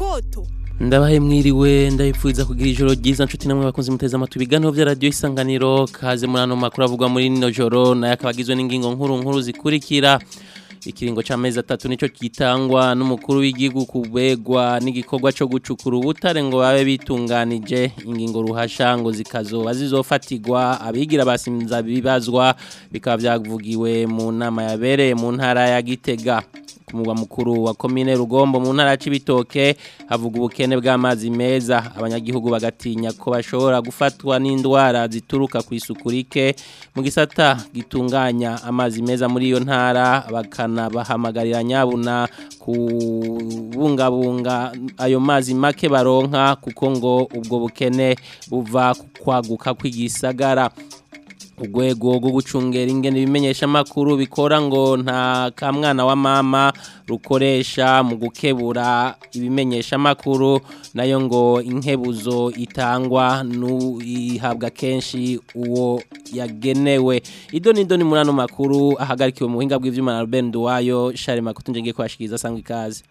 indoto ndabahe mwiriwe ndabipfuza kugira ijoro ryiza nshuti namwe bakunze muteze amatwi ibiganiro bya radiyo isanganiro kaze muri ano makuru avugwa muri rino joro nayo akaba agizwe n'ingingo nkuru nkuru zikurikira ikiringo c'amezi atatu nico gitangwa n'umukuru w'igihugu kubegwa n'igikorwa co gucukura ubutare ngo babe bitunganije ingingo ruhasha ngo zikazoba zizofatirwa abigira basimza bibazwa bikaba vyavugiwe mu nama yabereye mu ntara ya Gitega ku mugwa mukuru wa komine Rugombo mu ntara y'Ibitoke havuga ubukene bw'amazi meza abanyagihugu bagatinya ko bashobora gufatwa n'indwara zituruka ku isukurike mu gisata gitunganya amazi meza muri iyo ntara bakana bahamagarira nyabuna kubungabunga ayo mazi make baronka kuko ngo ubwo bukene buva kwaguka kw'igisagara urwego rwo gucungera ingene ibimenyesha makuru bikora ngo nta kamwana wa mama rukoresha mu gukebura ibimenyesha makuru nayo ngo inkebuzo itangwa ihabwa kenshi uwo yagenewe ido nido ni muri ano makuru ahagarikiwe mu buhinga bw'ivyuma na Ruben Duwayo Share Makutu ngiye kwashikiriza sangwa ikaze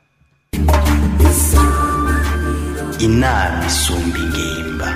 inama isumba ingimba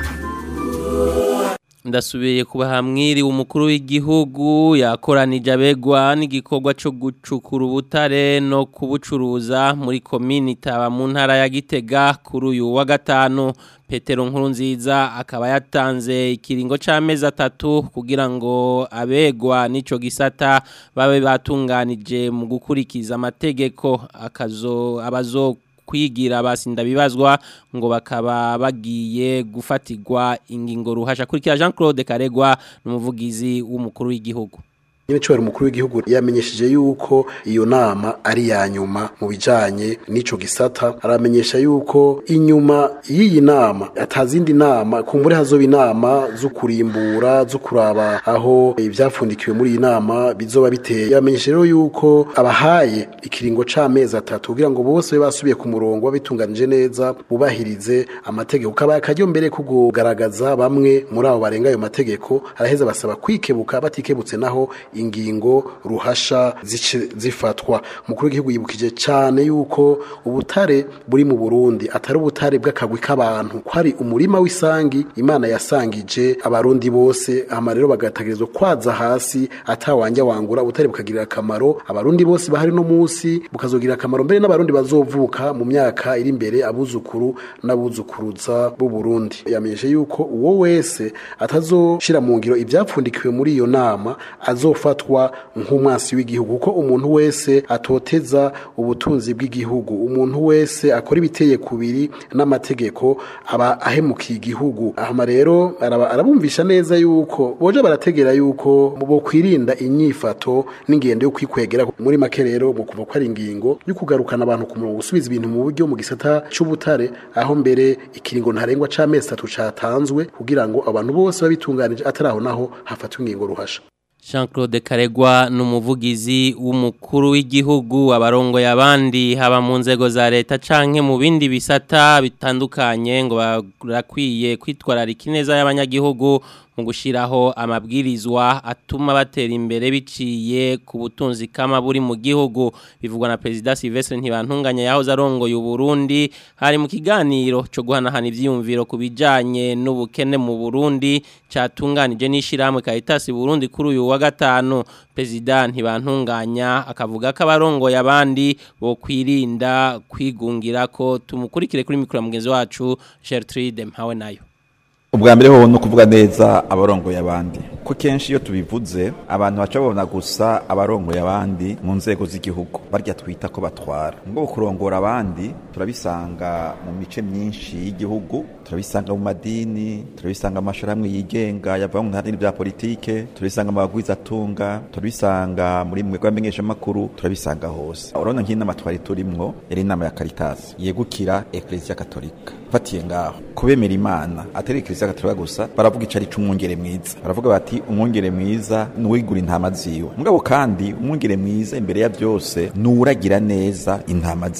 ndasubiye kubaha mwiri umukuru w'igihugu yakoranije abegwa n'igikorwa cyo gucukura ubutare no kubucuruza muri komini taba mu ntara ya Gitega kuri uyu wa gatanu Petero Nkurunziza akaba yatanze ikiringo c'amezi atatu kugira ngo abegwa n'ico gisata babe batunganije mu gukurikiza amategeko akazo abazo kwigira basinda bibazwa ngo bakaba bagiye gufatirwa ingingo ruhasha kurikira Jean Claude Karegwa n'umuvugizi w'umukuru w'igihugu nyine cyo umukuru w'igihugu yamenyesheje yuko iyo nama ari ya nyuma mu bijanye n'ico gisata aramenyesha yuko inyuma y'iyi nama atazindi nama kumbure hazoba inama zo kurimbura zo kuraba aho ivyapfundikiwe muri iyi nama bizoba biteye yamenyesheje rero yuko abahaye ikiringo c'amezi atatu kugira ngo bose basubiye ku murongo babitunganije neza bubahirize amategeko kabaye akaryo mbere ko kugaragaza bamwe muri abo barenga ayo mategeko araheza basaba kwikebukka batikebutse naho ingingo ruhasha zifatwa umukuru w'igihugu yibukije cyane yuko ubutare buri mu Burundi atari ubutare bw'akagwi k'abantu ko ari umurima w'isangi imana yasangije abarundi bose ama rero bagatagirizwa kwaza hasi atawanja wangura ubutare bukagirira akamaro abarundi bose bahari no munsi bukazogira akamaro mbere n'abarundi bazovuka mu myaka iri imbere abuzukuru n'abuzukuruza b'u Burundi yamenyeshe yuko uwo wese atazoshira mu ngiro ivyapfundikiwe muri iyo nama azofatwa nk'umwasi w'igihugu kuko umuntu wese atoteza ubutunzi bw'igihugu umuntu wese akora ibiteye kubiri n'amategeko aba ahemukiye igihugu ahama rero arabumvisha neza yuko boje barategera yuko bo kwirinda inyifato n'ingendo yo kwikwegera muri make rero mu kuva ko ari ingingo yo kugarukana abantu ku murongo gusubiza ibintu mu buryo mu gisata c'ubutare aho mbere ikiringo ntarengwa c'amezi atatu catanzwe kugira ngo abantu bose babitunganije ataraho naho hafatwe ingingo ruhasha Jean Claude Karegwa n'umuvugizi w'umukuru w'igihugu abarongoye abandi haba mu nzego za leta canke mu bindi bisata bitandukanye ngo barakwiye kwitwararika ineza y'abanyagihugu mu gushiraho amabwirizwa atuma batera imbere biciye ku butunzi kama buri mu gihugu bivugwa na President Sylvestre Ntibantunganya yahoze arongoye Burundi hari mu kiganiro cyo guhanahana ivyiyumviro kubijanye n'ubukene mu Burundi catunganije n'ishiramwe Caritas Burundi kuri uyu wa gatanu President Ntibantunganya akavuga ko abarongoye abandi bo kwirinda kwigungira ko tumukurikire kuri mikro mugenzi wacu Gertrude Mpawe nayo ubwa mbere ho no kuvuga neza abarongoye abandi ko kenshi iyo tubivuze abantu baca babona gusa abarongoye abandi mu nzego z'igihugu barya twita ko batwara ngo kurongora abandi turabisanga mu mice myinshi y'igihugu turabisanga mu madini turabisanga mu mashirahamwe yigenga yava mu ntara bya politike turabisanga mu bagwiza atunga turabisanga muri mwe rwamenyesha makuru turabisanga hose urabona nk'inama twari turimwo yari inama ya Caritas yegukira Ecclesia Katolika fatiye ngaho kubemera imana atari Ecclesia Katolika gusa baravuga icari c'umwungere mwiza baravuga bati umwungere mwiza nuwigura intama ziwe mugabo kandi umwungere mwiza imbere ya byose nuwuragira neza intama ziwe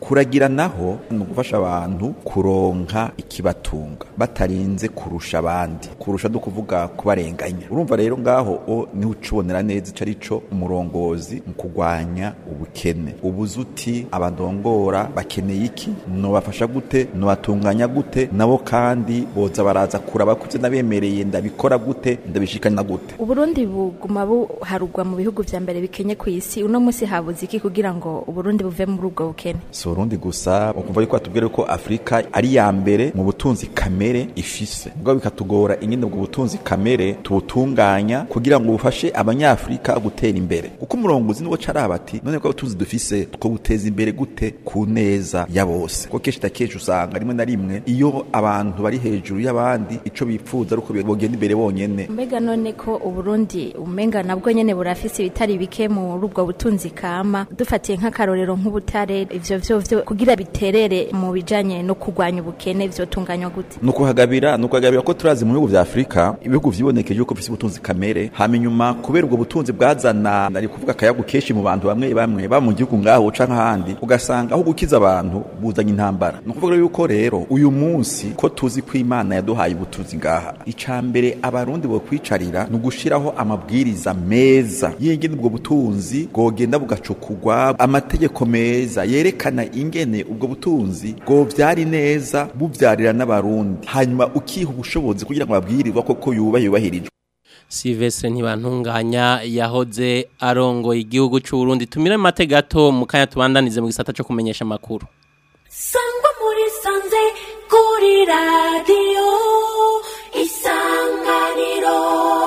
kuragira naho ni ugufasha abantu kuronka ikibatunga batarinze kurusha abandi kurusha no kuvuga kubarenganya urumva rero ngaho o niho ucibonera neza ico arico umurongozi mu kurwanya ubukene ubuze uti abandongora bakeneye iki nobafasha gute nobatunganya gute nabo kandi boza baraza kuraba kuze nabemereye ndabikora gute ndabishikana gute uburundi buguma buharugwa mu bihugu vya mbere bikenye ku isi uno munsi habuze iki kugira ngo uburundi buve muri ubwo bukene si urundi gusa ukumva yuko batubwira ko afurika ari ya mbere mu butunzi kamere ifise ubwo bikatugora ingene ubwo butunzi kamere tubutunganya kugira ngo bufashe abanyafurika gutera imbere kuko umurongozi niwo caraba ati none ko ubutunzi dufise two buteza imbere gute ku neza ya bose kuko kenshi na kenshi usanga rimwe na rimwe iyo abantu bari hejuru y'abandi ico bipfuza ari uko bogenda imbere bonyene mbega none ko uburundi umenga nabwo nyene burafise ibitari bike muri ubwo butunzi kama dufatiye nk'akarorero nk'ubutare ivyo vyo vyo kugira biterere mu bijanye no kurwanya ubukene vyotunganywa gute ni ukuhagabira ni ukuhagabira ko turazi mu bihugu vya afurika ibihugu vyibonekeje yuko bifise ubutunzi kamere hama inyuma kubera ubwo butunzi bwazana nari kuvuga akayagu kenshi mu bantu bamwe bamwe ba mu gihugu ngaho canke ahandi ugasanga aho gukiza abantu buzanye intambara ni ukuvuga yuko rero uyu munsi ko tuzi ko imana yaduhaye ubutunzi ngaha ica mbere abarundi bo kwicarira ni ugushiraho amabwiriza meza yengene ubwo butunzi bwogenda bugacukugwa amategeko meza yerekana ingene ubwo butunzi bwovyari neza buvyarira n'abarundi hanyuma ukiha ubushobozi kugira ngo babwirirwa koko yuba yubahirijwe Silvestre ntibantunganya yahoze arongoye igihugu cy'u Burundi tumire mate gato mu kanya tubandanize mu gisata cyo kumenyesha amakuru sangwa muri sanze kuri radiyo isanganiro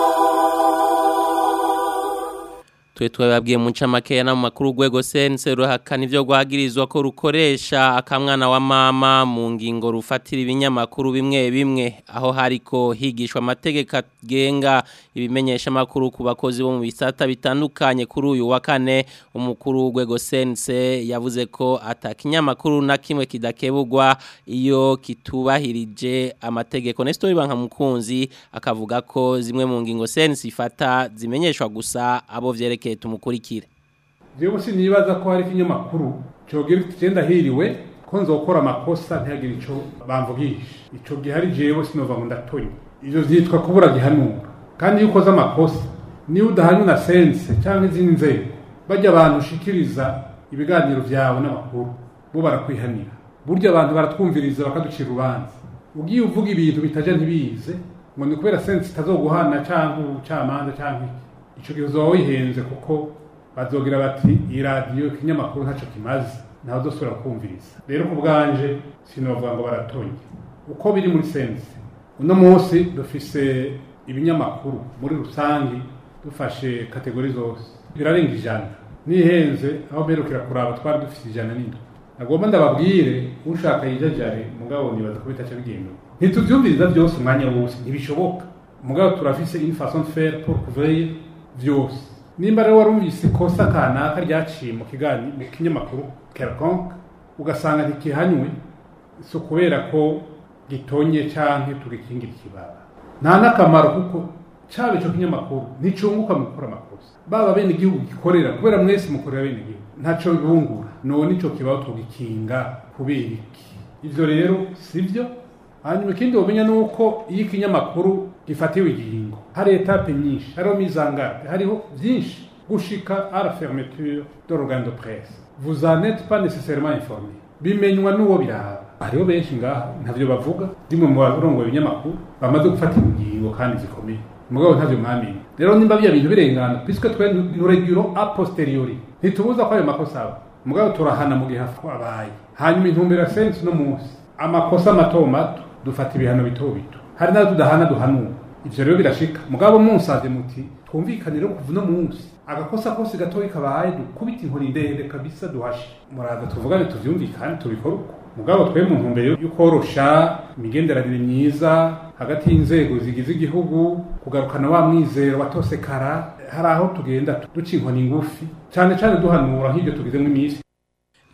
Twe twababwiye mu ncamake na mu makuru urwego sense ruhakana ivyo rwagirizwa ko rukoresha akamwana wa mama mu ngingo rufatira ibinyamakuru bimwe bimwe aho hariko higishwa amategeko agenga ibimenyesha makuru ku bakozi bo mu bisata bitandukanye kuri uyu wa kane umukuru w'urwego sense yavuze ko atakinyamakuru na kimwe kidakebugwa iyo kitubahirije amategeko Nestor Bankamukunzi akavuga ko zimwe mu ngingo sense ifata zimenyeshwa gusa abo vyerekeye tumukurikire jewe sinibaza ko hari ikinyamakuru cogira kigenda hiriwe ko nzokora amakosa ntihagire ico bamvugisha ico gihari jewe sinova ngo ndatonye ivyo vyitwa kubura gihanura kandi iyo ukoze amakosa niyo udahanywe na sense canke izindi nzego bajya abantu ushikiriza ibiganiro vyawe n'amakuru bo barakwihanira burya abantu baratwumviriza bakaducira urubanza ugiye uvuga ibintu bitaja ntibize ngo ni kubera sense itazoguhana canke ubucamanza canke ico gihe uzoba wihenze kuko bazogira bati iyi radiyo ikinyamakuru ntaco kimaze ntawe uzosubira kumviriza rero ku bwanje sinovuga ngo baratonye uko biri muri sense uno munsi dufise ibinyamakuru muri rusangi dufashe kategori zose birarenga ijana nihenze aho mperukira kuraba twari dufise ijana n'indwi nagomba ndababwire ushaka yijajare mugabo nibaza ko bitaca bigenda ntituvyumviriza byose umwanya wose ntibishoboka mugabo turafise une façon de faire pour couvrir vyose nimba rero warumvise ikosa kanaka ryaciye mu kiganiro mu kinyamakuru quelconque ugasanga ntikihanywe si ukubera ko gitonye canke tugikingira ikibaba nta n'akamaro kuko caba ico kinyamakuru nticunguka mu gukora amakosa baba bene igihugu gikorera kubera mwese mukorera bene igihugu ntaco bibungura none ico kibaho tugikinga kubera iki ivyo rero sivyo hanyuma ikindi womenya ni uko iyo ikinyamakuru gifatiwe igihingo hari etape nyinshi hariho mizangate hariho byinshi gushika à la fermeture de l'organe de presse vous en êtes pas nécessairement informé bimenywa n'uwo biraba hariho benshi ngaha ntavyo bavuga rimwe mu barongoye ibinyamakuru bamaze gufatira ingingo kandi zikomeye mugabo ntavyo mwamenye rero nimba biya bintu birengana puisque twe nuregiro a posteriori ntitubuza ko ayo makosa aba mugabo turahana mu gihe abaye hanyuma intumbero ya sense no munsi amakosa mato mato dufata ibihano bito bito hari n'ayo tudahana duhanura ivyo rero birashika mugabo munsaze muti twumvikanire kuva uno munsi agakosa kose gatoyi kabaye dukubita inkoni ndende kabisa duhashe muraza tuvugane tuvyumvikane tubikore uko mugabo twe mu ntumbero yo korosha imigenderanire myiza hagati y'inzego zigize igihugu kugarukana wa mwizero watosekara hari aho tugenda duca inkoni ngufi cane cane duhanura nk'ivyo tugizemo iminsi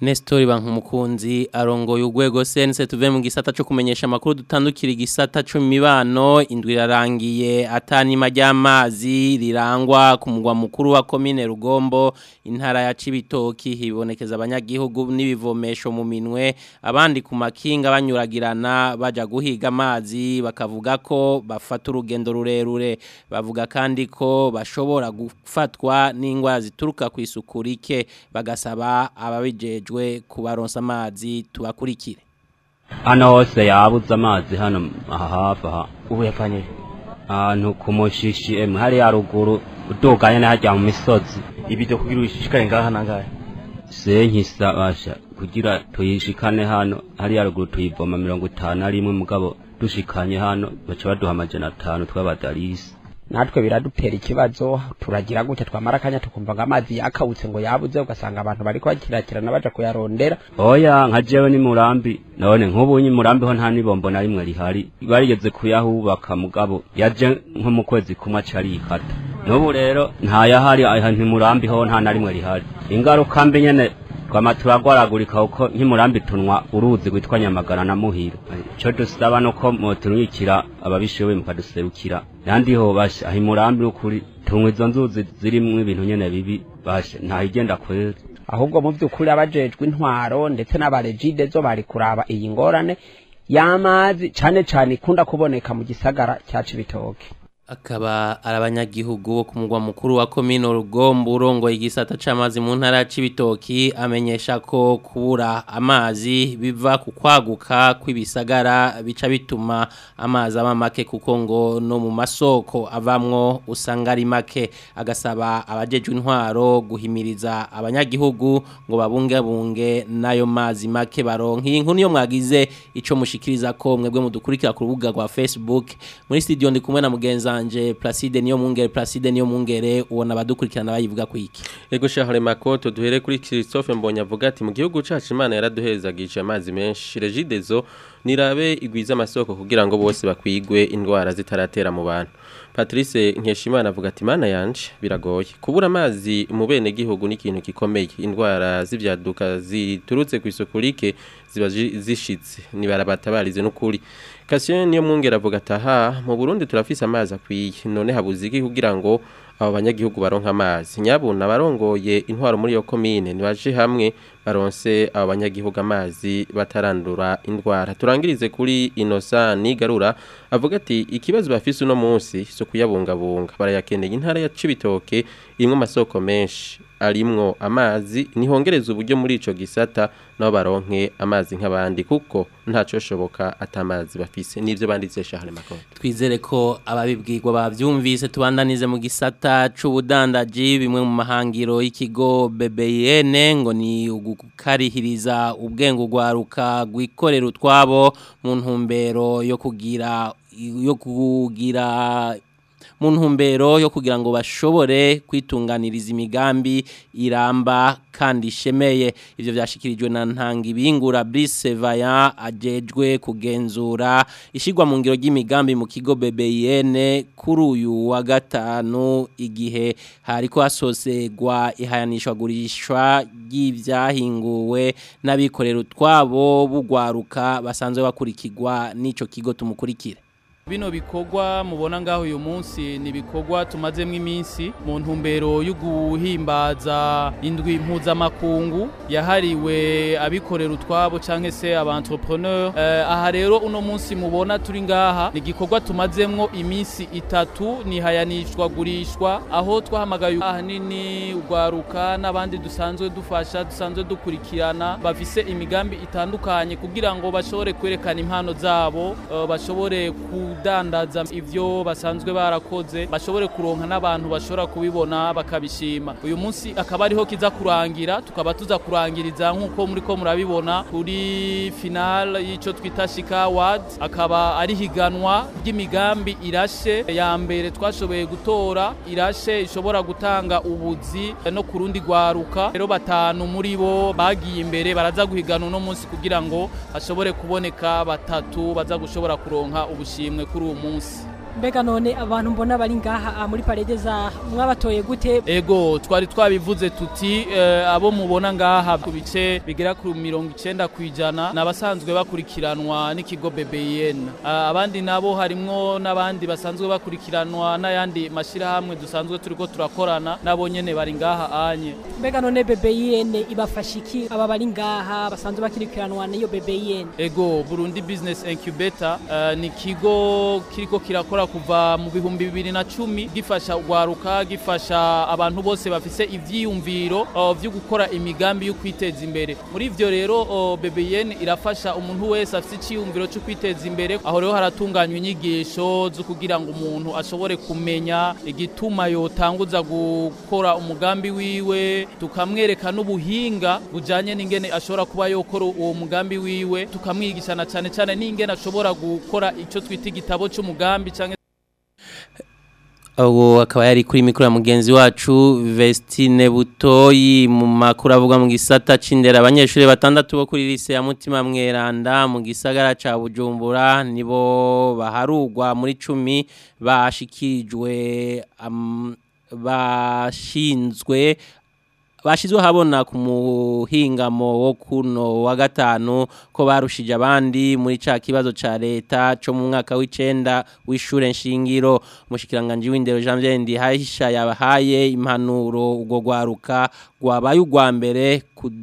Nestor Bankumukunzi arongoye urwego sense tuve mu gisata cyo kumenyesha makuru dutandukira igisata cyo mibano indwi rarangiye atanima ry'amazi rirangwa ku mugwa mukuru wa commune Rugombo intara ya Cibitoki hibonekeza abanyagihugu n'ibivomesho mu minwe abandi ku makinga banyuragirana baja guhiga amazi bakavuga ko bafata urugendo rurerure bavuga kandi ko bashobora gufatwa n'ingwara zituruka ku isuku rike bagasaba ababijejwe kubaronsa amazi tubakurikire hano hose yabuze amazi hano aha hafi aha ubu yapfanye ahantu ku mushishi emwe hariya ruguru uduganye n'ahajya mu misozi ibido kugira ubishishikare ngaha nangahe senkisa basha kugira tuyishikane hano hariya ruguru tuyivoma mirongo itanu ari imwe mugabo dushikanye hano baca baduha amajana atanu tw'abadarisi natwe biradutera ikibazo turagira gutya twamara akanya tukumva ngo amazi yakawutse ngo yabuze ugasanga abantu bariko bakirakirana baja kuyarondera oya nka jewe ni murambi none nk'ubu nyi murambi ho nta nibombo na rimwe rihari barigeze kuyahubaka mugabo yaje nko mu kwezi kumwe aca arikata n'ubu rero ntayahari aha ntimurambi ho nta na rimwe rihari ingaruka mbi nyene twama turagwaragurika kuko nk'imurambi tunwa uruzi rwitwa nyamagana na muhiro ico dusaba nuko moturungikira ababishoboye mukaduserukira nandi ho basha aho imurambi ukuri tunywa izo nzuzi zirimwo ibintu nyene bibi basha ntahigenda kwera ahubwo mu by'ukuri abajejwe intwaro ndetse n'abarejide zo bari kuraba iyi ngorane y'amazi cane cane ikunda kuboneka mu gisagara cya Cibitoke akaba ari abanyagihugu bo ku mugwa mukuru wa komine rugombo urongoye igisata c'amazi mu ntara ya Cibitoki amenyesha ko kubura amazi biva ku kwaguka kw'ibisagara bica bituma amazi aba make kuko ngo no mu masoko avamwo usanga ari make agasaba abajejwe intwaro guhimiriza abanyagihugu ngo babungabunge n'ayo mazi make baronka iyi nkuru niyo mwagize ico mushikiriza ko mwebwe mudukurikira ku rubuga rwa Facebook muri studio ndi kumwe na mugenza wanje Placide niyo mungere Placide niyo mungere ubona abadukurikirana bayivuga ku iki Ego shahure makoto duhere kuri Christophe Mbonye avuga ati mu gihugu cacu Imana yaraduhezagije amazi menshi regidezo nirabe igwiza amasoko kugira ngo bose bakwigwe indwara zitaratera mu bantu Patrice Nkeshimana avuga ati Imana yanje biragoye kubura amazi mu bene gihugu ni ikintu gikomeye indwara z'ivyaduka ziturutse ku isuku rike ziba zishitse nibarabatabarize n'ukuri Kasien niyo mwungera avuga ataha mu Burundi turafise amazi akwiye none habuze iki kugira ngo abo banyagihugu baronka amazi nyabuna barongoye intwaro muri yo komine nibaje hamwe baronse abo banyagihugu amazi batarandura indwara turangirize kuri Innocent Nigarura avuga ati ikibazo bafise uno munsi so kuyabungabunga barayakeneye intara ya Cibitoke imwe amasoko menshi arimwo amazi nihongereza uburyo muri ico gisata nabo baronke amazi nk'abandi kuko ntaco shoboka atamazi bafise nivyo banditse shahare makoro twizere ko ababibwirwa bavyumvise tubandanize mu gisata c'ubudandaji bimwe mu mahangiro y'ikigo BBN ngo ni ugukarihiriza ubwenge ugwaruka gwikorera utwabo mu ntumbero yo kugira yo kugira mu ntumbero yo kugira ngo bashobore kwitunganiriza imigambi iramba kandi ishemeye ivyo vyashikirijwe na ntanga ibingura Brice Vaya ajejwe kugenzura ishigwa mu ngiro ry'imigambi mu kigo BBN kuri uyu wa gatanu igihe hariko hasosegwa ihayanishwa gurishwa ry'ivyahinguwe n'abikorera utwabo bugwaruka basanzwe bakurikirwa n'ico kigo tumukurikire Bino bikorwa mubona ngaho uyu munsi ni bikorwa tumazemwo iminsi mu ntumbero yo guhimbaza indwi mpuzamakungu yahariwe abikorera utwabo canke se aba entrepreneur uh, aha rero uno munsi mubona turi ngaha ni igikorwa tumazemwo iminsi itatu nihayanishwa gurishwa aho twahamagaye ahanini ugwaruka n'abandi dusanzwe dufasha dusanzwe dukurikirana bafise imigambi itandukanye kugira ngo bashobore kwerekana impano zabo uh, bashobore ku kudandaza ivyo basanzwe barakoze bashobore kuronka n'abantu bashobora kubibona bakabishima uyu munsi akaba ariho kiza kurangira tukaba tuza kurangiriza nk'uko muri ko murabibona kuri final y'ico twita Shika Award akaba ari higanwa ry'imigambi irashe ya mbere twashoboye gutora irashe ishobora gutanga ubuzi no kurundi gwaruka rero batanu muri bo bagiye imbere baraza guhigana uno munsi kugira ngo hashobore kuboneka batatu baza gushobora kuronka ubushimwe kuri uwo munsi mbega none abantu mbona bari ngaha ah, muri parede za mwabatoye gute ego twari twabivuze tuti eh, abo mubona ngaha ku bice bigera ku mirongo icenda ku ijana ni abasanzwe bakurikiranwa n'ikigo BBN Ah, abandi nabo harimwo n'abandi basanzwe bakurikiranwa n'ayandi mashirahamwe dusanzwe turiko turakorana nabo nyene bari ngaha anye mbega none BBN ibafasha iki aba bari ngaha basanzwe bakirikiranwa n'iyo BBN ego Burundi Business Incubator uh, ni kigo kiriko kirakora kuva mu bihumbi bibiri na cumi gifasha ugwaruka gifasha abantu bose bafise ivyiyumviro uh, vyo gukora imigambi yo kwiteza imbere muri ivyo rero uh, BBN irafasha umuntu wese afise iciyumviro cyo kwiteza imbere aho rero haratunganywa inyigisho zo kugira ngo umuntu ashobore kumenya igituma yotanguza gukora umugambi wiwe tukamwereka n'ubuhinga bujanye n'ingene ashobora kuba yokora uwo mugambi wiwe tukamwigishana cyane cyane n'ingene ashobora gukora icyo twita igitabo cy'umugambi cyangwa ubu akaba yari kuri mikoro ya mugenzi wacu Vestine Butoyi mu makuru avuga mu gisata c'indera abanyeshuri batandatu bo kuri lise ya Mutima Mweranda mu gisagara ca Bujumbura nibo baharugwa muri cumi bashikirijwe um, bashinzwe bashizwe habona ku muhingamo wo kuno wa gatanu ko barushije abandi muri ca kibazo ca leta co mu mwaka w'icenda w'ishure nshingiro umushikiranganje w'indero Jean Pierre Ndihahisha yabahaye impanuro ubwo gwaruka rwabaye urwa mbere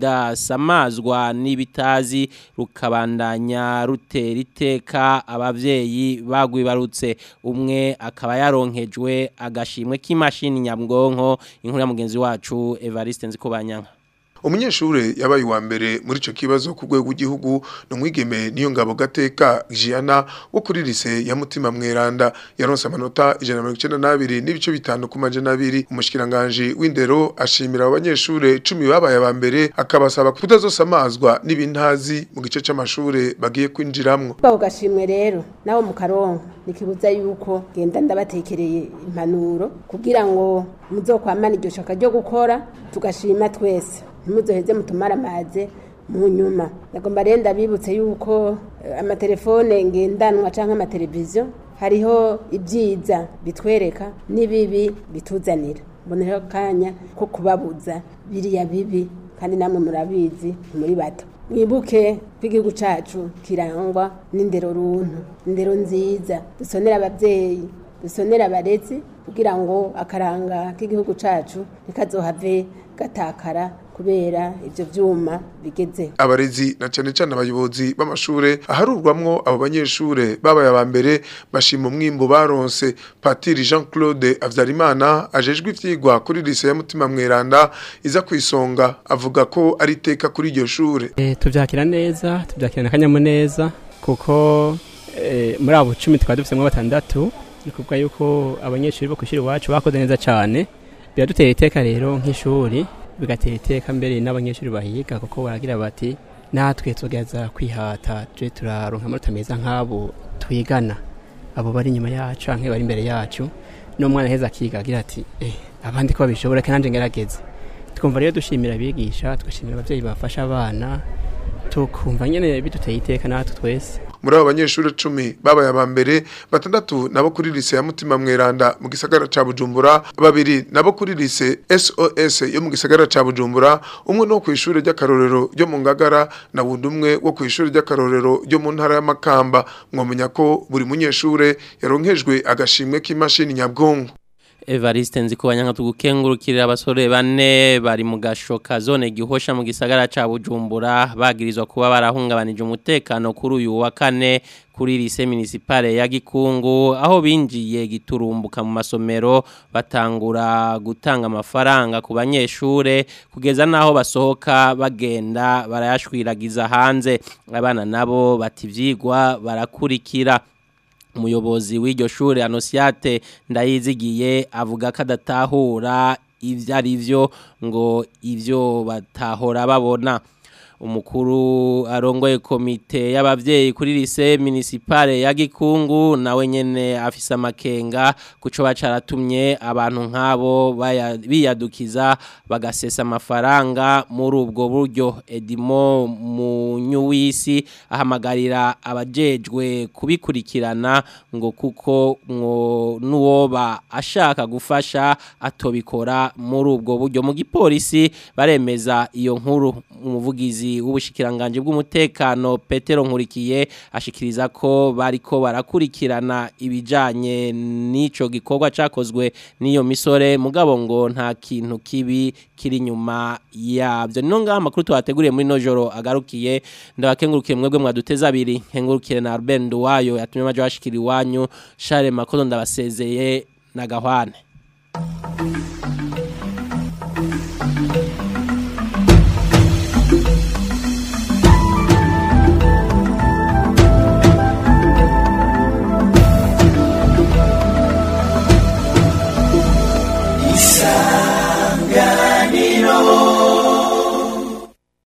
kudasamazwa n'ibitazi rukabandanya rutera iteka abavyeyi bagwibarutse umwe akaba yaronkejwe agashimwe k'imashini nyabwonko inkuru ya mugenzi wacu Evariste Nzikobanyanka umunyeshure yabaye uwa mbere muri ico kibazo ku rwego rw'igihugu ni umwigeme niyo ngabo gateka Giana wo kuri lise ya mutima mweranda yaronse amanota ijana na mirongo icenda n'abiri n'ibice bitanu ku majana abiri umushikiranganje w'indero ashimira abo banyeshure cumi babaye aba mbere akabasaba kutazosamazwa n'ibintazi mu gice c'amashure bagiye kwinjiramwo babo gashimwe rero nabo mu karonka nikibuza yuko genda ndabatekereye impanuro kugira ngo muzokwamana iryo shaka ryo gukora tugashima twese ntimuzoheze mutumara amaze mu nyuma ndagomba rero ndabibutse yuko eh, amatelefone ngendanwa canke amateleviziyo hariho ibyiza bitwereka n'ibibi bituzanira mboneho akanya ko kubabuza biriya bibi kandi namwe murabizi muri bato mwibuke ko igihugu cacu kirangwa n'indero runtu indero nziza dusonera abavyeyi dusonera abarezi kugira ngo akaranga k'igihugu cacu ntikazohave gatakara kubera ivyo vyuma bigeze abarezi na cane cane abayobozi b'amashure aharurwamwo abo banyeshure babaye aba mbere bashima umwimbo baronse patiri Jean Claude Avyarimana ajejwe ivyigwa kuri lise ya mutima mweranda iza kwisonga avuga ko ari iteka kuri iryo shure Eh, tuvyakira neza tuvyakira akanyamuneza kuko eh, muri abo cumi tukaba dufisemwo batandatu ni kuvuga yuko abanyeshuri bo kwishuri iwacu bakoze neza cane biradutera iteka rero nk'ishuri bigatera iteka mbere n'abanyeshuri bahiga kuko baragira bati natwe tugeza kwihata tuje turaronka amanota meza nk'abo twigana abo bari inyuma yacu canke bari imbere yacu n'umwana heza akiga agira ati eh, abandi ko babishobora kandi ngerageze twumva rero dushimira abigisha tugashimira abavyeyi bafasha abana tukumva nyene biduteye iteka natwe twese muri abo banyeshure cumi babaye aba mbere batandatu nabo kuri lise ya mutima mweranda mu gisagara ca bujumbura babiri nabo kuri lise sos yo mu gisagara ca bujumbura umwe no kw'ishure ry'akarorero ryo mu ngagara na wundi umwe wo kw'ishure ry'akarorero ryo mu ntara y'amakamba mwomenya ko buri munyeshure yaronkejwe agashimwe k'imashini nyabwonko Evariste nzikubanya nka tugukengurukirira abasore bane bari mu gashoka zone gihosha mu gisagara ca Bujumbura bagirizwa kuba barahungabanije umutekano kuri uyu wa kane kuri lise municipale ya Gikungu aho binjiye giturumbuka mu masomero batangura gutanga amafaranga ku banyeshure kugeza naho basohoka bagenda barayashwiragiza hanze abana nabo bati vyigwa barakurikira umuyobozi w'iryo shure Anosiate ndayizigiye avuga ko adatahura ivyo ari vyo ngo ivyo batahora babona umukuru arongoye komite y'abavyeyi kuri lise municipale ya Gikungu nawe nyene afise amakenga kuco bacaratumye abantu nk'abo baya- biyadukiza bagasesa amafaranga muri ubwo buryo Edimo Munyuwisi ahamagarira abajejwe kubikurikirana ngo kuko ngo nuwoba ashaka gufasha atobikora muri ubwo buryo mu gipolisi baremeza iyo nkuru umuvugizi w'ubushikiranganje bw'umutekano Petero Nkurikiye ashikiriza ko bariko barakurikirana ibijanye n'ico gikorwa cakozwe n'iyo misore mugabo ngo nta kintu kibi kiri nyuma yabyo nino ngaha amakuru tuhateguriye muri no joro agarukiye ndabakengurukiye mwebwe mwaduteza abiri nkengurukire na Albert Nduwayo yatumye amaje bashikira iwanyu Charles Makoto ndabasezeye na Gahwane